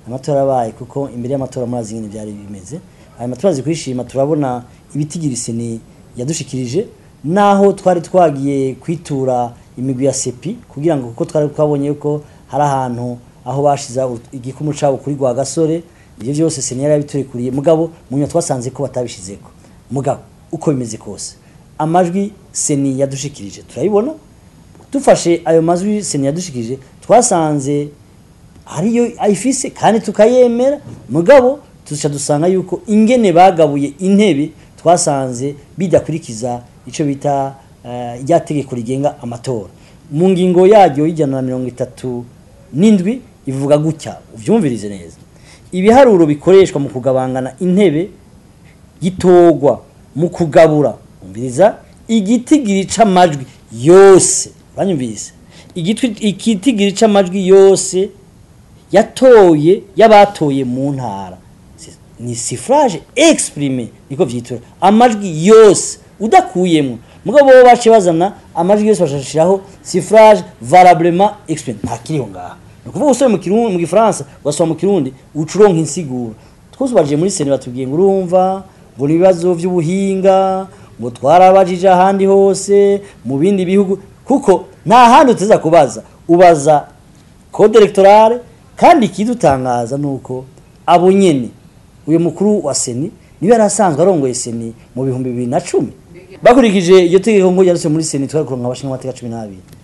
amatora abaye kuko imbere y'amatora murazi ingene byari bimeze ayo matora azi kwishima turabona ibitigiri seni yadushikirije naho twari twagiye kwitura imigwi ya sepi kugira ngo kuko twari twabonye yuko hari ahantu aho bashiza igikumu cabo kuri gwa gasore ivyo vyose seni yari yabiturikuriye mugabo munyuma twasanze ko batabishizeko mugabo uko bimeze kose amajwi seni yadushikirije turayibona dufashe ayo majwi seni yadushikirije twasanze hariyo ayifise kandi tukayemera mugabo tuca dusanga yuko ingene bagabuye intebe twasanze bidakurikiza ico bita uh, irya tegeko rigenga amatora mu ngingo yaryo y'ijana na mirongo itatu n'indwi ivuga gutya uvyumvirize neza ibiharuro bikoreshwa mu kugabangana intebe gitogwa mu kugabura umviriza igitigiri c'amajwi yose banyumvise igitigiri c'amajwi yose yatoye y'abatoye mu ntara ni suffrage exprimé niko vyitura amajwi yose udakuyemo mugabo bo bace bazana amajwi yose bashashiraho suffrage valablement exprimé nta kiriho ngaha ni ukuvuga usore mu kirundi mu gifaransa ugasoma mu kirundi ucuronka insiguro twose baje muri sene batubwiye ngo urumva ngo ibibazo by'ubuhinga ngo twarabajije ahandi hose mu bindi bihugu kuko nta handi uteza kubaza ubaza code electorale kandi ikidutangaza nuko abo nyene uyu mukuru wa seni niwe yari asanzwe arongoye seni mu bihumbi bibiri na cumi bakurikije iyo tegeko ngo ryanditse muri seni twari kuronka abashinga amateka cumi n'abiri